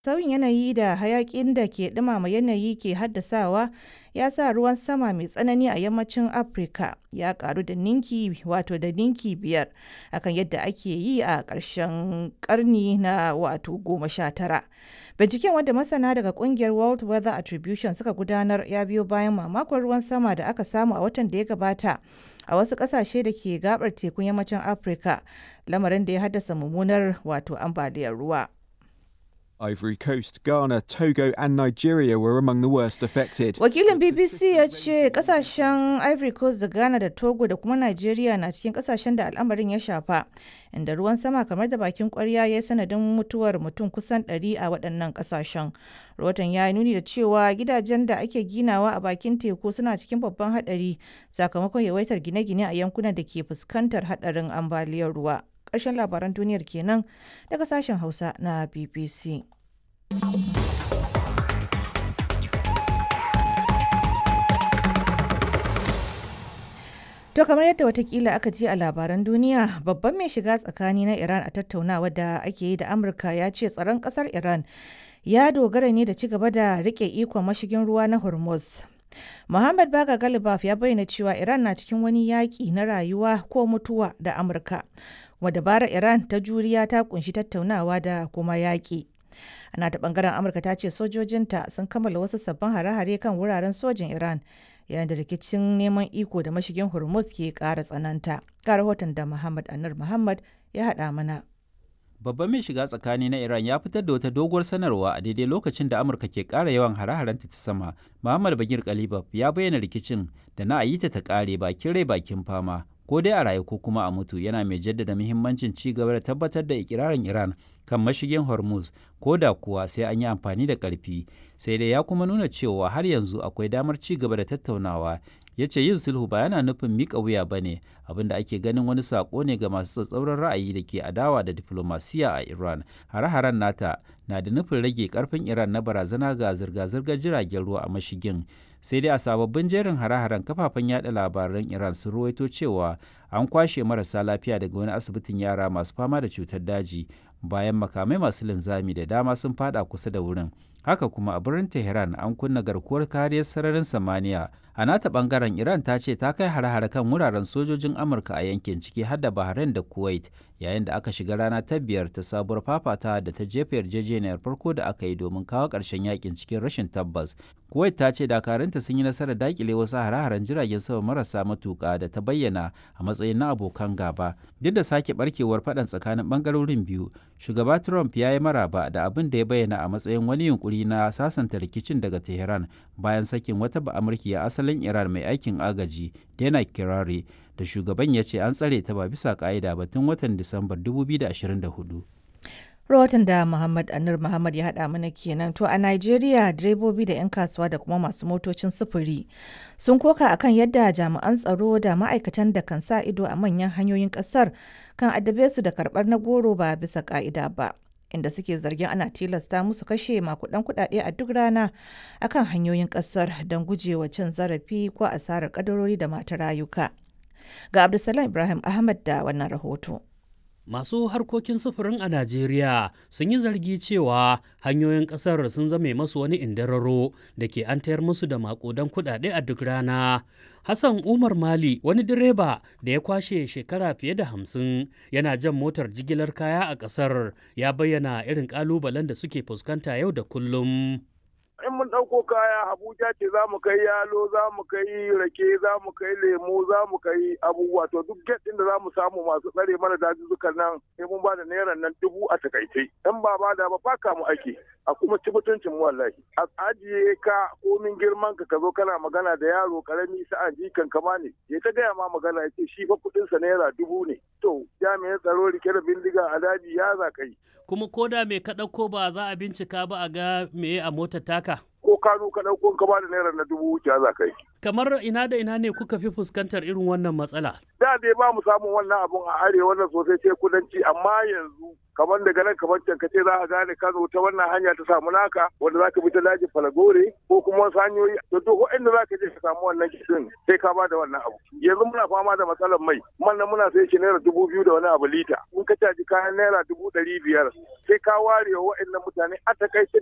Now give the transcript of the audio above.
Sauyin yanayi da hayakin da ke ɗumama yanayi ke haddasawa ya sa ruwan sama mai tsanani a yammacin Afirka ya karu da ninki wato da ninki biyar akan yadda ake yi a ƙarshen ƙarni na wato goma sha tara. Binciken wanda masana daga kungiyar World Weather Attribution suka gudanar ya biyo bayan mamakon ruwan sama da aka samu a watan da ya gabata a wasu ƙasashe da ke gabar tekun yammacin Afirka, lamarin da ya haddasa mummunar wato ambaliyar ruwa. Ivory Coast, Ghana, Togo, and Nigeria were among the worst affected. Wakilin BBC ya ce kasashen Ivory Coast da Ghana da Togo da kuma Nigeria na cikin kasashen da al'amarin ya shafa, inda ruwan sama kamar da bakin kwarya ya yi sanadin mutuwar mutum kusan 100 a waɗannan kasashen. Rahoton ya yi nuni da cewa gidajen da ake ginawa a bakin teku suna cikin babban haɗari sakamakon yawaitar gine-gine a yankunan da ke fuskantar haɗarin ambaliyar ruwa. Ƙarshen labaran duniyar kenan daga sashen Hausa na BBC. To kamar yadda watakila aka ji a labaran duniya babban mai shiga tsakani na Iran a tattaunawa da ake yi da Amurka ya ce tsaron kasar Iran ya dogara ne da ci gaba da rike ikon mashigin ruwa na Hormuz. Muhammad Baga Galibaf ya bayyana cewa Iran na cikin wani yaƙi na rayuwa ko mutuwa da Amurka. Kuma dabarar Iran ta juriya ta kunshi tattaunawa da kuma yaƙi. Ana ta bangaren Amurka ta ce sojojinta sun kammala wasu sabbin hare-hare kan wuraren sojin Iran yayin da rikicin neman iko da mashigin Hormuz ke ƙara tsananta. Ga rahoton da Muhammad Anur Muhammad ya haɗa mana. Babban mai shiga tsakani na Iran ya fitar da wata doguwar sanarwa a daidai lokacin da Amurka ke ƙara yawan hare-harenta ta sama. Muhammad Bagir Kalibab ya bayyana rikicin da na ayi ta ta ƙare bakin rai bakin fama. Ko dai a rayu ko kuma a mutu yana mai jaddada muhimmancin ci gaba da tabbatar da ikirarin Iran kan mashigin Hormuz ko da kuwa sai an yi amfani da ƙarfi. Sai dai ya kuma nuna cewa har yanzu akwai damar ci gaba da tattaunawa ya ce yin sulhu ba yana nufin miƙa wuya ba ne abinda ake ganin wani saƙo ne ga masu tsatsauran ra'ayi da ke adawa da diflomasiya a iran hare-haren nata na da nufin rage karfin iran na barazana ga zirga-zirgar jiragen ruwa a mashigin sai dai a sababbin jerin hare-haren kafafen yada labaran iran sun ruwaito cewa an kwashe marasa lafiya daga wani asibitin yara masu fama da cutar daji bayan makamai masu linzami da dama sun fada kusa da wurin haka kuma a birnin tehran an kunna garkuwar kariyar sararin samaniya a nata bangaren iran ta ce ta kai hare-hare kan wuraren sojojin amurka a yankin ciki har da bahrain da kuwait yayin da aka shiga rana ta biyar ta sabuwar fafata da ta jefa yarjejeniyar farko da aka yi domin kawo ƙarshen yakin cikin rashin tabbas kuwait ta ce dakarunta sun yi nasarar dakile wasu hare-haren jiragen sama marasa matuƙa da ta bayyana a matsayin na abokan gaba duk da sake barkewar faɗan tsakanin ɓangarorin biyu shugaba trump ya yi maraba da abin da ya bayyana a matsayin wani yunkuri na sasanta rikicin daga tehran bayan sakin wata ba'amurkiya asalin iran mai aikin agaji dana kirari da shugaban ya ce an tsare ta ba bisa ka'ida ba tun watan disambar 2024 rahoton da Muhammad Anur Muhammad ya haɗa mana kenan to a Najeriya direbobi da 'yan kasuwa da kuma masu motocin sufuri sun koka akan yadda jami'an tsaro da ma'aikatan da kan sa ido a manyan hanyoyin ƙasar kan addabe su da karɓar na goro ba bisa ƙa'ida ba. inda suke zargin ana tilasta musu kashe makudan kudade a duk rana akan hanyoyin kasar don gujewa cin zarafi ko asarar kadarori da mata rayuka. Ga Abdulsalam Ibrahim Ahmad da wannan rahoto. Masu harkokin sufurin a Najeriya sun yi zargi cewa hanyoyin ƙasar sun zame masu wani indararo da ke an tayar musu da makudan kuɗaɗe a duk rana. Hassan Umar Mali wani direba da ya kwashe shekara fiye da hamsin yana jan motar jigilar kaya a ƙasar ya bayyana irin ƙalubalen da suke fuskanta yau da kullum. in mun ɗauko kaya Abuja ce za mu kai yalo za mu kai rake za mu kai lemu za mu kai abubuwa to duk get ɗin da za mu samu masu tsare mana dazuzzukan nan sai mun ba da naira nan dubu a takaice in ba ba da ba faka mu ake a kuma ci mutuncin mu wallahi a ajiye ka komin girman ka ka zo kana magana da yaro karami sa'an jikan kama ne ya ta gaya ma magana ya ce shi fa kuɗin sa naira dubu ne to jami'an tsaro rike da bindiga a daji ya za ka yi kuma ko da me ka ɗauko ba za a bincika ba a ga me a motar taka ko kano ka ɗauko ka ba da naira na dubu wuce za ka yi. Kamar ina da ina ne kuka fi fuskantar irin wannan matsala? Da dai ba mu samun wannan abun a arewa wannan sosai sai kudanci amma yanzu kamar daga nan kamar can kace za ka gane Kano ta wannan hanya ta samu naka wanda za ka bi ta daji Falagore ko kuma wasu hanyoyi to duk inda za ka je ka samu wannan kitin sai ka ba da wannan abu yanzu muna fama da matsalar mai man nan muna sai shi naira dubu biyu da wani abu lita in ka caji kayan naira dubu ɗari biyar sai ka ware wa waɗannan mutane a takaice